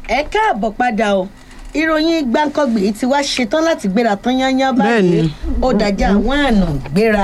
ẹ káàbọ̀ padà o ìròyìn gbáǹkọ́gbì ti wá ṣetán láti gbéra tán yányán báyìí Bẹ́ẹ̀ni. ó dájà àwọn àna gbéra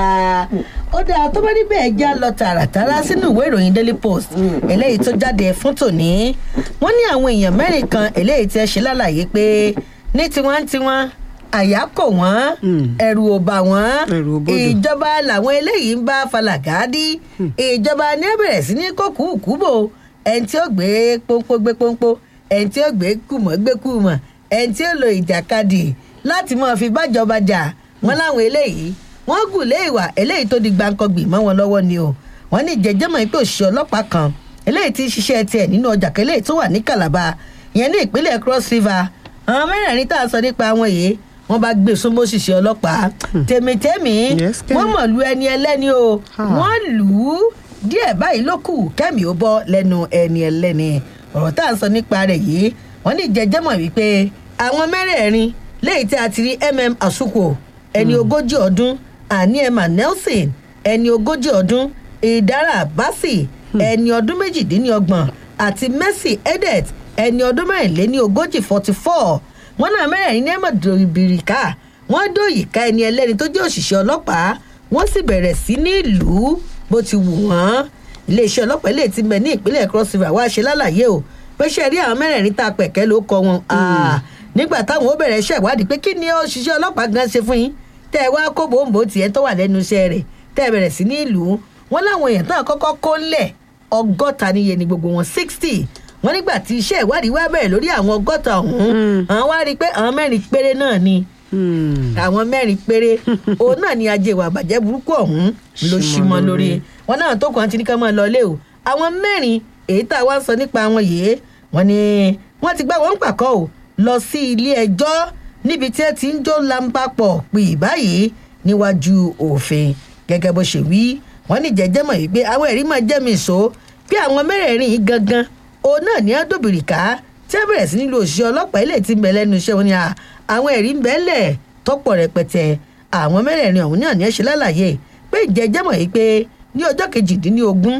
ó dáa tó bá níbẹ̀ ẹ já lọ tààràtàrà sínú ìwé ìròyìn daily post eléyìí tó jáde fún tòní wọ́n ní àwọn èèyàn mẹ́rin kan eléyìí tí ẹ ṣe lálàyé pé ní tiwọn tiwọn àyà kò wọ́n Mm. ẹ̀rù ò bà wọ́n Ẹ̀rù ò bodò. ìjọba làwọn eléyìí ń bá falàgádí ìjọba ní ẹ bẹ̀rẹ̀ sí ní kókùkùbò ẹni tí ó gbé pọ́npọ́ gbé pọ́npọ́ ẹni tí ó gbé kùmọ̀ gbé kùmọ̀ ẹni tí ó lo ìjàkadì láti máa fi bájọba jà wọ́n láwọn eléyìí wọ́n gùn lé ìwà eléyìí tó di gbàǹkangbì mọ́ wọn lọ́wọ́ ni o wọ́n ní jẹjẹmọ pé òṣìṣẹ́ ọlọ́pàá kan eléyìí tí ń ṣiṣẹ́ tiẹ̀ nínú ọjà kan eléyìí tó wà ní Calabar ìyẹn ní ìpínlẹ̀ Cross River àwọn mẹ́rẹ̀ẹ̀rin tá a sọ nípa wọn yìí wọ́n bá gbé súnmọ́ òṣìṣẹ́ ọlọ́pàá tèmítẹ́mì Yes, kẹ́. wọ́n mọ̀ lu ẹni ẹlẹ́ni o Ah. wọ́n lù ú díẹ̀ báyìí ló kù kẹ́mi ó bọ́ lẹ́nu ẹni ẹlẹ́ni ọ̀rọ̀ tá à ń sọ nípa rẹ̀ yìí wọ́n ní jẹjẹmọ̀ wípé àwọn mẹ́rẹ̀ẹ̀rin léyìí tí a ti rí mm asuko ẹni ogójì ọdún àní emma nelson ẹni ogójì ọdún ìdára basi ẹni ọdún méjìdínlọ́gbọ̀n àti mercy edet ẹni ọdún mẹ́rìnléní ogójì forty four wọn náà mẹ́rẹ̀ẹ̀rin ní ẹ̀mọ̀ dòbìrìkà wọ́n dóyìíká ẹni ẹlẹ́ni tó jẹ́ òṣìṣẹ́ ọlọ́pàá wọ́n sì bẹ̀rẹ̀ sí ní ìlú bó ti wù wọ́n iléeṣẹ́ ọlọ́pàá ilé tí ń bẹ ní ìpínlẹ̀ cross river wá ṣe lálàyé o pé ṣe rí àwọn mẹ́rẹ̀ẹ̀rin tá a pẹ̀kẹ́ ló kọ wọn Ah, nígbà táwọn ó bẹ̀rẹ̀ iṣẹ́ ìwádìí pé kí ni òṣìṣẹ́ ọlọ́pàá gan ṣe fún yín tẹ́ ẹ wá kó bòǹbò tiẹ̀ tó wà lẹ́nu iṣẹ́ rẹ̀ tẹ́ ẹ bẹ̀rẹ̀ sí ní ìlú wọn láwọn èèyàn tán kọ́kọ́ kó ńlẹ̀ ọgọ́ta níye ni gbogbo wọn sixty wọn nígbà tí iṣẹ́ ìwádìí wá bẹ̀rẹ̀ lórí àwọn ọgọ́ta ọ̀hún àwọn wá rí i pé àwọn mẹ́rin péré náà ni Hmm. àwọn mẹ́rin péré òun náà ni ajé ìwà àbàjẹ́ burúkú ọ̀hún ló Ṣí ṣí mọ́ mọ́ lórí lórí. wọn náà tó kàn án ti ní ká máa lọlé o àwọn mẹ́rin èyí tá a wá ń sọ nípa wọn yìí wọn ni wọ́n ti gbá wọn pàkọ́ o lọ sí ilé ẹjọ́ níbi tí ẹ ti ń jó lambapọ̀ pè báyìí níwájú òfin gẹ́gẹ́ bó ṣe wí wọ́n ní jẹ́jẹ́ mọ̀ yìí pé àwọn ẹ̀rí máa jẹ́ mi sọ pé àwọn mẹ́rẹ̀ẹ̀rin yìí gangan òun náà ní àdóbìrìkà tí a bẹ̀rẹ̀ sí nílò òṣìṣẹ́ ọlọ́pàá ilé tí ń bẹ lẹ́nu iṣẹ́ wọn ni à, àwọn ẹ̀rí ń bẹ́lẹ̀ tọ́pọ̀ rẹpẹtẹ àwọn mẹ́rẹ̀ẹ̀rin ọ̀hún náà ní ẹ̀ ṣe lálàyé pé ìjẹ́jẹ́ mọ̀ yìí pé ní ọjọ́ kejìdínlógún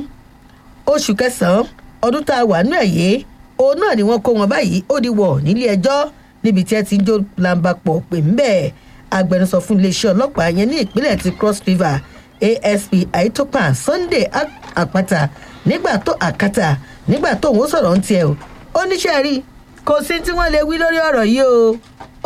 oṣù kẹsàn-án ọdún tá a wà nú ẹ̀ yìí òun náà ni wọ́n kó wọn báyìí ó di wọ̀ nílé ẹjọ́ níbi tí ẹ ti ń jó lamba pọ̀ pé ń bẹ́ẹ̀ agbẹnusọ fún iléeṣẹ́ ọlọ́pàá yẹn ní ìpínlẹ̀ ti cross river asp aitopan sunday Ak- àpáta nígbà tó àkàtà nígbà tó òun sọ̀rọ̀ ń tiẹ̀ o ó níṣẹ́ rí kò sí tí wọ́n lè wí lórí ọ̀rọ̀ yìí o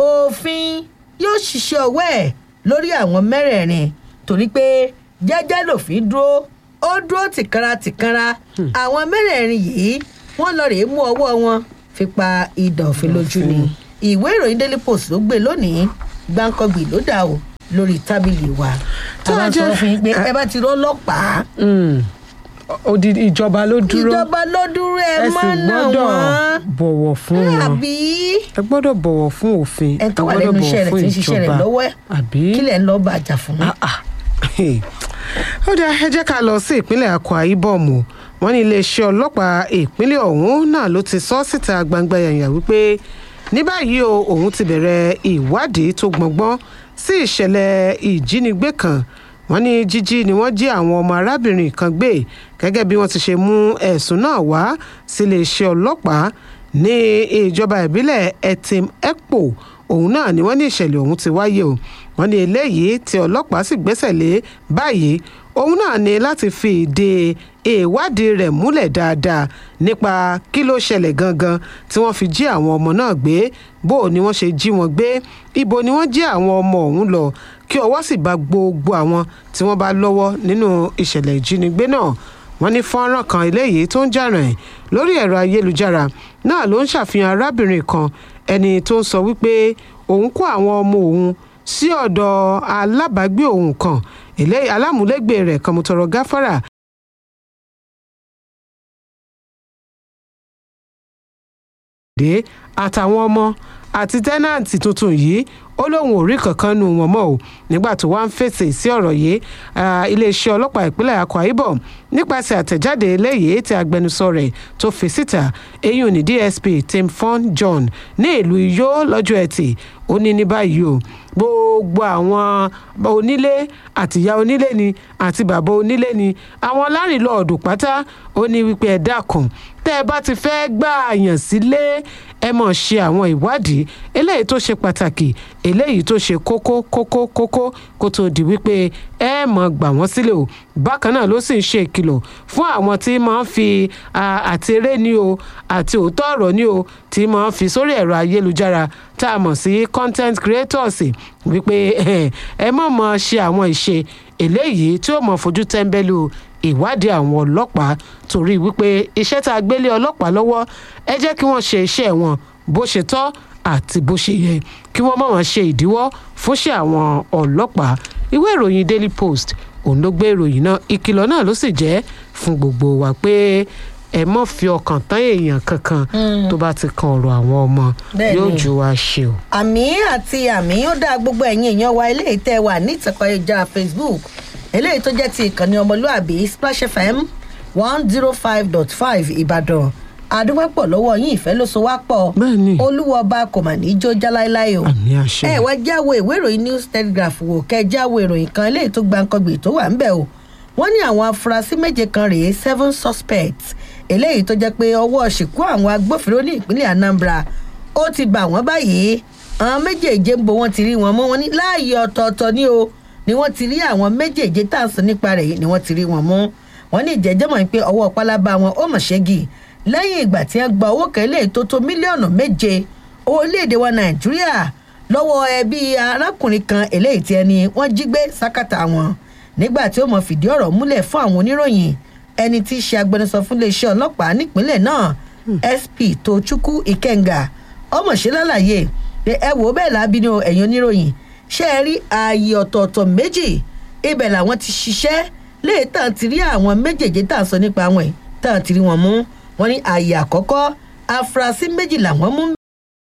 òfin yóò ṣiṣẹ́ ọwọ́ ẹ̀ lórí àwọn mẹ́rẹ̀ẹ̀rin torí pé jẹ́jẹ́ lòfin dúró ó dúró tìkanra tìkanra àwọn mẹ́rẹ̀ẹ̀rin yìí wọ́n lọ rèé mú ọwọ́ wọn fi pa idà òfin lójú ni ìwé ìròyìn daily post ló gbé lónìí gbáǹkọ́gbì ló dà o lórí tábìlì wa Tó àwọn jẹ́- sọ fún yín pé ẹ bá ti rọ́ ọlọ́pàá Hmm. odidi ìjọba ló dúró ìjọba ló dúró ẹ ẹ sì mọ́ náà gbọ́dọ̀ wọ́n bọ̀wọ̀ fún wọn àbí ẹ gbọ́dọ̀ bọ̀wọ̀ fún òfin ẹ tó wà ẹ gbọ́dọ̀ lẹ́nu iṣẹ́ bọ̀wọ̀ rẹ̀ fún tí ń ṣiṣẹ́ rẹ̀ ìjọba. lọ́wọ́ ẹ̀ àbí kílẹ̀ ń lọ́ọ́ bàjá fún mi. Ah, ah. ó dáa ẹ jẹ́ ká lọ sí ìpínlẹ̀ Akwa Ibom o. wọ́n ní iléeṣẹ́ ọlọ́pàá ìpínlẹ̀ ọ̀hún náà ló ti sọ síta gbangba yànyà wípé ní báyìí o òun ti bẹ̀rẹ̀ ìwádìí tó gbọ̀ngbọ́n sí ìṣẹ̀lẹ̀ ìjínigbé kan wọ́n ní jíjí ni wọ́n jí àwọn ọmọ arábìnrin kan gbé gẹ́gẹ́ bí wọ́n ti ṣe mú ẹ̀sùn náà wá sí iléeṣẹ́ ọlọ́pàá ní ìjọba ìbílẹ̀ Etim Ekpo òun náà ni wọ́n ní ìṣẹ̀lẹ̀ ọ̀hún ti wáyé o wọ́n ní eléyìí tí ọlọ́pàá sì gbẹ́sẹ̀ lé báyìí òun náà ní láti fi ìdí ìwádìí rẹ̀ múlẹ̀ dáadáa nípa kí ló ṣẹlẹ̀ gangan tí wọ́n fi jí àwọn ọmọ náà gbé bó o ni wọ́n ṣe jí wọn gbé ibo ni wọ́n jí àwọn ọmọ ọ̀hún lọ kí ọwọ́ sì bá gbogbo àwọn tí wọ́n bá lọ́wọ́ nínú ìṣẹ̀lẹ̀ ìjínigbé náà wọ́n ní fọ́nrán kan eléyìí tó ń jà rìn lórí ẹ̀rọ ayélujára náà ló ń ṣàfihàn arábìnrin kan ẹni tó ń sọ wípé òun kó àwọn ọmọ òun sí ọ̀dọ̀ alábàágbé òun kan eléyìí alámúlégbè rẹ̀ kan mo tọrọ gáfárà dé àtàwọn ọmọ àti tẹ́nàǹtì tuntun yìí ó lóun ò rí kankan nu wọn mọ́ o nígbà tó wá ń fèsì sí ọ̀rọ̀ yìí ah, iléeṣẹ́ ọlọ́pàá ìpínlẹ̀ Akwa Ibom nípasẹ̀ àtẹ̀jáde eléyìí tí agbẹnusọ rẹ̀ tó fi síta eyín ní DSP Tim Fon John ní ìlú Iyó lọ́jọ́ Ẹtì ó ní ní báyìí o gbogbo àwọn onílé àtìyá onílé ni àti bàbá onílé ni àwọn lárìnlọ́ọ̀dù pátá ó ní wípé ẹ dákun tẹ́ ẹ bá ti fẹ́ gbà àyàn sílé ẹ mọ̀ ṣe àwọn ìwádìí eléyìí tó ṣe pàtàkì eléyìí tó ṣe kókó kókó kókó kó tó di wípé ẹ mọ̀ gbà wọ́n sílẹ̀ o bákan náà ló sì ń ṣe ìkìlọ̀ fún àwọn tí máa ń fi àti eré ní o àti òótọ́ ọ̀rọ̀ ní o tí máa ń fi sórí ẹ̀rọ ayélujára tá a mọ̀ sí content creators wípé ẹ mọ̀ mọ̀ ṣe àwọn ìṣe eléyìí tí ó mọ̀ fojú tẹ́ńbẹ́lú ìwádìí àwọn ọlọ́pàá torí wípé iṣẹ́ tá a gbélé ọlọ́pàá lọ́wọ́ ẹ jẹ́ kí wọ́n ṣe iṣẹ́ wọn bó ṣe tọ́ àti bó ṣe yẹ kí wọ́n má wọn ṣe ìdíwọ́ fúnṣẹ́ àwọn ọlọ́pàá ìwé ìròyìn daily post òun ló gbé ìròyìn náà ìkìlọ̀ náà ló sì jẹ́ fún gbogbo wa pé ẹ mọ̀ fi ọkàn tán èèyàn kankan tó bá ti kan ọ̀rọ̀ àwọn ọmọ yóò ju wa ṣe o. àmì àti àmì ó dá gbogbo ẹ̀yin èèyàn wa eléyìí tẹ́ wà ní ìtẹ̀kọ̀ ìjà facebook eléyìí tó jẹ́ ti ìkànnì ọmọlúàbí splash fm one zero five dot five ìbàdàn àdúgbàpọ̀ lọ́wọ́ yín ìfẹ́ ló so wá pọ̀ Bẹ́ẹ̀ni. olúwọba kò mà ní í jó jáláíláí o àmì àṣẹ. ẹ wá jáwé ìwé ìròyìn news telegraph wò kẹ jáwé ìròyìn kan eléyìí tó gbàǹkangbè tó wà ń bẹ̀ o wọ́n ní àwọn afurasí méje kan rèé seven suspects eléyìí tó jẹ́ pé ọwọ́ ṣìkú àwọn agbófinró ní ìpínlẹ̀ anambra ó ti bà wọ́n báyìí àwọn méjèèje ń bo wọn ti rí wọn mọ́ wọn ní láàyè ọ̀tọ̀ọ̀tọ̀ ní o ni wọ́n ti rí àwọn méjèèje tá à ń sọ nípa rẹ̀ yìí ni wọ́n ti rí wọn mú wọn ní ìjẹ́jẹ́ mọ̀ pé ọwọ́ pálábá wọn ó mọ̀ ṣẹ́gi lẹ́yìn ìgbà tí wọ́n gba owó kan eléyìí tó tó mílíọ̀nù méje orílẹ̀-èdè wa nàìjíríà lọ́wọ́ ẹbí arákùnrin kan eléyìí tí ẹni wọ́n jí gbé sákàtà wọn nígbà tí ó mọ̀ fìdí ọ̀rọ̀ múlẹ̀ fún àwọn oníròyìn ẹni tí í ṣe agbẹnusọ fún iléeṣẹ́ ọlọ́pàá nípínlẹ̀ náà sp tochukwu ikenga ọmọọṣẹ́ lálàyé pé ẹ wò ó bẹ́ẹ̀ lábí ní ẹ̀yìn oníròyìn ṣé ẹ rí ààyè ọ̀tọ̀ọ̀tọ̀ méjì ibẹ̀ làwọn ti ṣiṣẹ́ léè tàn ti rí àwọn méjèèjì tá à ń sọ nípa wọn yìí tàn ti rí wọn mú wọn ní ààyè àkọ́kọ́ afurasí méjì làwọn mú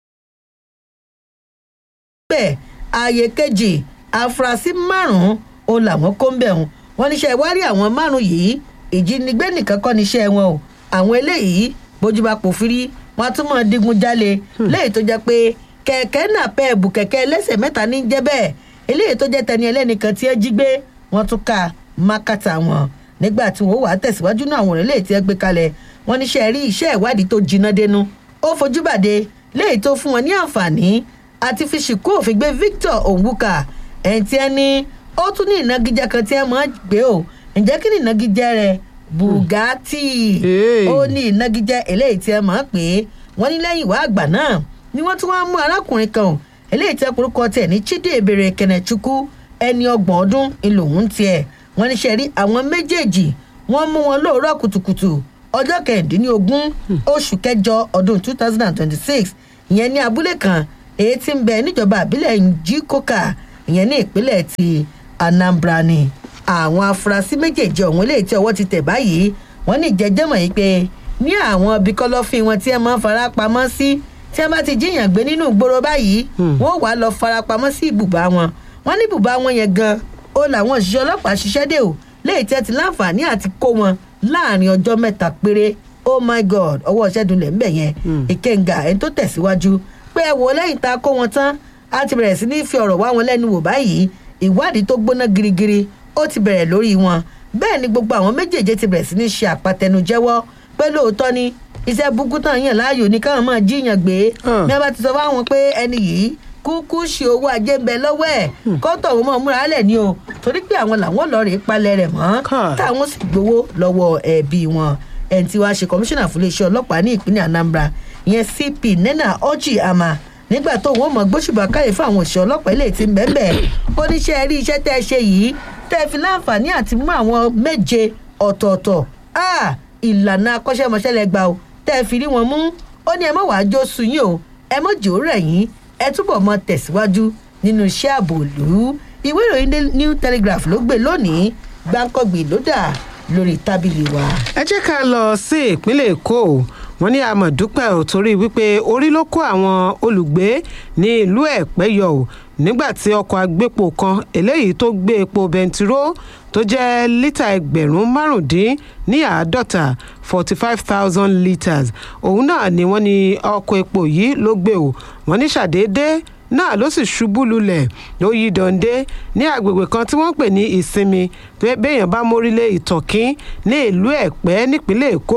bẹ́ẹ̀ ààyè kejì afurasí márùn-ún òun làwọn kó ń bẹ̀ wọn wọn níṣẹ́ ìwárí àwọn márùn-ún yìí ìjínigbé nìkan kọ́ níṣẹ́ wọn o àwọn eléyìí bójú bá pò fírí wọn á tún mọ̀ digun jálè léyìí tó jẹ́ pé kẹ̀kẹ́ náà pẹ́ẹ́bù kẹ̀kẹ́ ẹlẹ́sẹ̀ mẹ́ta ní jẹ́ bẹ́ẹ̀ eléyìí tó jẹ́ tẹni ẹlẹ́nìkan tí ẹ jí gbé wọ́n tún ka mákàtà wọn nígbà tí wọ́n wà á tẹ̀síwájú náà àwọn eléyìí tí ẹ gbé kalẹ̀ wọ́n níṣẹ́ rí iṣẹ́ ìwádìí tó jiná dénú ó fojú bàdé léyìí tó fún wọn ní àǹfààní àti fi ṣìkú òfin gbé victor onwuka ẹni tí ẹ ní ó tún ní ìnagijẹ kan tí ẹ máa gbé o ǹjẹ́ kí ni ìnagijẹ rẹ̀ bugatti Hey. ó ní ìnagijẹ eléyìí tí ẹ máa pè é wọ́n ní lẹ́yìn ìwà àgbà náà ni wọ́n tún wá mú arákùnrin kan o, eléyìí tí ọkùnrin tiẹ̀ ní chidi ebere kenechukwu ẹni ọgbọ̀n ọdún ńlòún tiẹ̀ wọ́n ní ṣe rí àwọn méjèèjì wọ́n mú wọn lóòrọ̀ kùtùkùtù ọjọ́ kẹrìndínlógún oṣù kẹjọ ọdún two thousand and twenty-six ìyẹn ní abúlé kan èyí tí ń bẹ níjọba àbílẹ̀ njikoka ìyẹn ní ìpínlẹ̀ ti anambra ni àwọn afurasí méjèèjì ọ̀hún eléyìí tí ọwọ́ ti tẹ̀ báyìí wọ́n ní ìjẹ́jẹ́mọ̀ yìí pé ní àwọn ibi kọ́lọ́fín wọn tí ẹ máa ń fara pamọ́ sí tí ẹ bá ti jíyàn gbé nínú ìgboro báyìí wọ́n wàá lọ fara pamọ́ sí ibùbá wọn wọ́n ní ibùbá wọn yẹn gan ó làwọn òṣìṣẹ́ ọlọ́pàá ṣiṣẹ́ dé o léyìí tí ẹ ti láǹfààní àti kó wọn láàrin ọjọ́ mẹ́ta péré oh my god ọwọ́ ṣẹ́dúnlẹ̀ ńbẹ̀ yẹn ìkẹ́ngà ẹni tó tẹ̀síwájú pé ẹ wò lẹ́yìn tá a kó wọn tán a ti bẹ̀rẹ̀ sí ní fi ọ̀rọ̀ wá wọn lẹ́nu wò báyìí ìwádìí tó gbóná girigiri ó ti bẹ̀rẹ̀ lórí wọn bẹ́ẹ̀ ni gbogbo àwọn méjèèjì ti bẹ̀rẹ̀ sí ní ṣe àpatẹnujẹ́wọ́ pé lóòótọ́ ni iṣẹ́ burúkú tán yàn láàyò ní káwọn máa jíyàn gbé Ah. ní a bá ti sọ fáwọn pé ẹni yìí kúkú ṣe owó ajé ń bẹ lọ́wọ́ ẹ̀ kọ́tọ̀ wọn máa múra lẹ̀ ní o torí pé àwọn làwọn lọ rèé palẹ̀ rẹ̀ mọ́ Káà. táwọn sì gbowó lọ́wọ́ ẹbí wọn ẹni tí wàá ṣe kọmíṣánná fún iléeṣẹ́ ọlọ́pàá ní ìpínlẹ̀ anambra ìyẹn cp nena ọjì ama nígbà tó wọn mọ gbóṣùbà káyè fún àwọn òṣìṣẹ́ ọlọ́pàá ilé tí ń bẹ́ẹ̀ bẹ́ẹ̀ ó ní ṣe rí iṣẹ́ tẹ́ ẹ ṣe yìí tẹ́ ẹ fi láǹfààní àti mú àwọn méje ọ̀tọ̀ọ̀tọ̀ Ah, ìlànà akọ́ṣẹ́mọṣẹ́ lẹ gbà o tẹ́ ẹ fi rí wọn mú ó ní ẹ mọ̀ wàá jó sun yín o ẹ mọ̀ jò rẹ̀ yín ẹ túbọ̀ mọ tẹ̀síwájú nínú iṣẹ́ ààbò ìlú ìwé ìròyìn Daily new telegraph ló gbé lónìí gbáǹkọ́gbì ló dà lórí tábìlì wa. ẹ jẹ́ ká lọ sí ìpínlẹ̀ èkó wọ́n ní àmọ̀dúpẹ́ ò torí wípé orí ló kó àwọn olùgbé ní ìlú ẹ̀pẹ́ yọ ò nígbà tí ọkọ̀ agbépo kan eléyìí tó gbé epo bẹntiró tó jẹ́ lítà ẹgbẹ̀rún márùndín ní àádọ́ta forty five thousand litres òun náà ni wọ́n ní ọkọ̀ epo yìí ló gbé o wọ́n ní ṣàdédé náà ló sì ṣubú lulẹ̀ ló yí dande ní agbègbè kan tí wọ́n ń pè ní ìsinmi tó yẹ béèyàn bá mórílé ìtọ̀kín ní ìlú ẹ̀pẹ́ nípínlẹ̀ èkó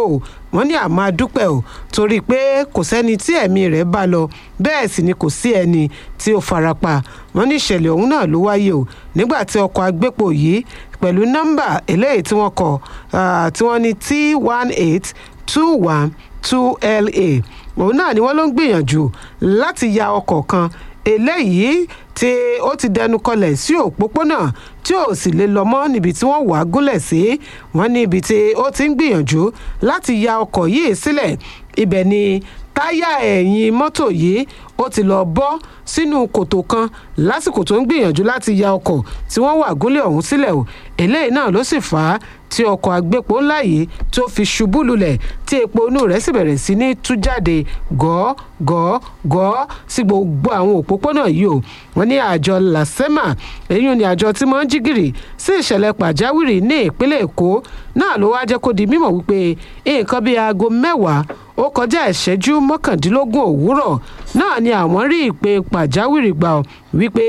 wọ́n ní àmọ́ adúpẹ́ o torí pé kò sẹ́ni tí ẹ̀mí rẹ̀ bá lọ bẹ́ẹ̀ sì ni kò sí ẹni tí ó farapa wọ́n ní ìṣẹ̀lẹ̀ ọ̀hún náà ló wáyé o nígbà tí ọkọ̀ agbépo yìí pẹ̀lú nọ́mbà eléyìí tí wọ́n kọ tí wọ́n ní t one eight two one two la òun náà ni wọ́n ló ń gbìyànjú láti ya ọkọ̀ kan eléyìí tí ó ti dẹnu kọlẹ̀ sí òpópónà tí ò sì lè lọ mọ́ níbi tí wọ́n wà á gúnlẹ̀ sí wọ́n ní ibi tí ó ti ń gbìyànjú láti ya ọkọ̀ yìí sílẹ̀ ibẹ̀ ni táyà ẹ̀yìn mọ́tò yìí ó ti lọ bọ́ sínú kòtò kan lásìkò tó ń gbìyànjú láti ya ọkọ̀ tí wọ́n wà gúnlẹ̀ ọ̀hún sílẹ̀ o eléyìí náà ló sì fà á tí ọkọ̀ agbépo ńlá yìí tó fi ṣubú lulẹ̀ tí epo inú rẹ̀ sì bẹ̀rẹ̀ sí ní tú jáde gọ́ọ́ gọ́ọ́ gọ́ọ́ sí gbogbo àwọn òpópónà yìí o wọ́n ní àjọ lasema èyí ni àjọ tí wọ́n ń jí gìrì sí ìṣẹ̀lẹ̀ pàjáwìrì ní ìpínlẹ̀ èkó náà ló wá jẹ́ kó di mímọ̀ wípé nǹkan bíi aago mẹ́wàá ó kọjá ìṣẹ́jú mọ́kàndínlógún òwúrọ̀ náà ni àwọn rí ìpè pàjáwìrì gbà ọ́ wípé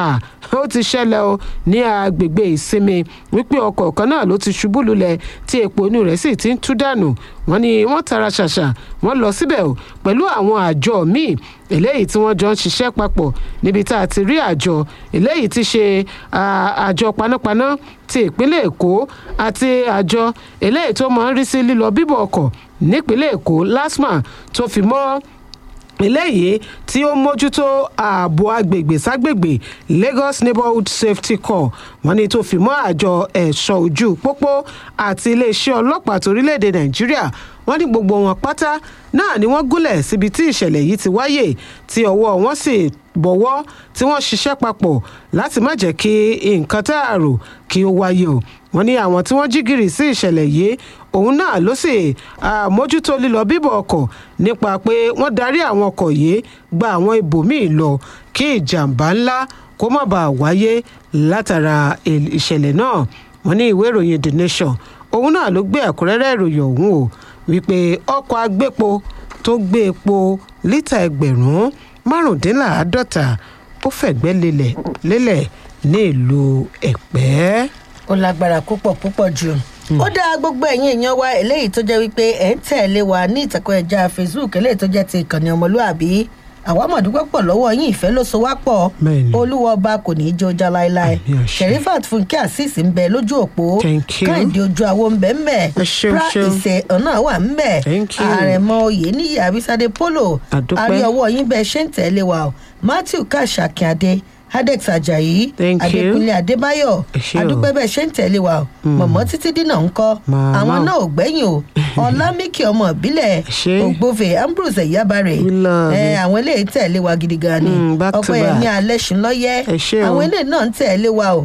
ó ti ṣẹlẹ̀ o ní agbègbè ìsinmi wípé ọkọ̀ kan náà ló ti ṣubú lulẹ̀ tí epo inú rẹ̀ sì ti ń tú dànù wọ́n ní wọ́n tara ṣàṣà wọ́n lọ síbẹ̀ o pẹ̀lú àwọn àjọ míì eléyìí tí wọ́n jọ ń ṣiṣẹ́ papọ̀ níbi tá a ti rí àjọ eléyìí ti ṣe àjọ panápaná ti ìpínlẹ̀ èkó àti àjọ eléyìí tó máa ń rí sí lílọ bíbọ̀ ọkọ̀ nípínlẹ̀ èkó lasma tó fi mọ́ eléyìí tí ó mójútó ààbò agbègbè ságbègbè lagos neighborhood safety corps wọ́n ní tó fi mọ́ àjọ ẹ̀ṣọ́ ojú pópó àti iléeṣẹ́ ọlọ́pàá torílẹ̀-èdè nàìjíríà wọ́n ní gbogbo wọn pátá náà ni wọ́n gúnlẹ̀ síbi tí ìṣẹ̀lẹ̀ yìí ti wáyé tí ọwọ́ wọn sì bọ̀wọ́ tí wọ́n ṣiṣẹ́ papọ̀ láti má jẹ́ kí nǹkan tá a rò kí ó wáyé o wọ́n ní àwọn tí wọ́n jí gìrì sí ìṣẹ̀lẹ̀ yìí òun náà ló sì mójútó lílọ bíbọ̀ ọkọ̀ nípa pé wọ́n darí àwọn ọkọ̀ yìí gba àwọn ibòmíì lọ kí ìjàmbá ńlá kó má bàa wáyé látara ìṣẹ̀lẹ̀ náà wọ́n ní ìwé ìròyìn the nation òun náà ló gbé ẹ̀kúnrẹ́rẹ́ ìròyìn ọ̀hún o wípé ọkọ̀ agbépo tó gbé epo lítà ẹgbẹ̀rún márùndínláàádọ́ta ó fẹ̀gbẹ́ lélẹ̀ lélẹ̀ ní ìlú ẹ̀pẹ́. ó lágbára púpọ̀ púpọ̀ jù ó dá gbogbo ẹ̀yin èèyàn wa eléyìí tó jẹ́ wípé ẹ̀ ń tẹ̀lé wa ní ìtàkùn ẹ̀já facebook eléyìí tó jẹ́ ti ìkànnì ọmọlúàbí àwa mọ̀dúpẹ́ pọ̀ lọ́wọ́ yín ìfẹ́ ló so wá pọ̀ olúwa ọba kò ní í jó já láéláé sherifat fúnkẹ́ azeez ń bẹ lójú òpó káyìndé ojú awo ń bẹ ń bẹ pra ìṣe ọ̀nà wà ń bẹ àrẹ̀mọ oyè níyì abisade polo àrí ọwọ́ yín bẹ ṣé ń tẹ̀lé wa o matthew kàṣàkíadé adex ajayi adékúnlé adébáyọ adúpẹ́ bẹ́ẹ̀ ṣe ń tẹ̀lé wa mọ̀mọ́ títí dínà ń kọ́ àwọn náà ò gbẹ́yìn o ọlámíkì ọmọ ìbílẹ̀ ògbófè ambrose ẹ̀yábàrè àwọn eléyìí tẹ̀lé wa gidi gan ni ọpẹ́ ẹ̀mí alẹ́ ṣùn lọ́yẹ́ àwọn eléyìí náà ń tẹ̀lé wa o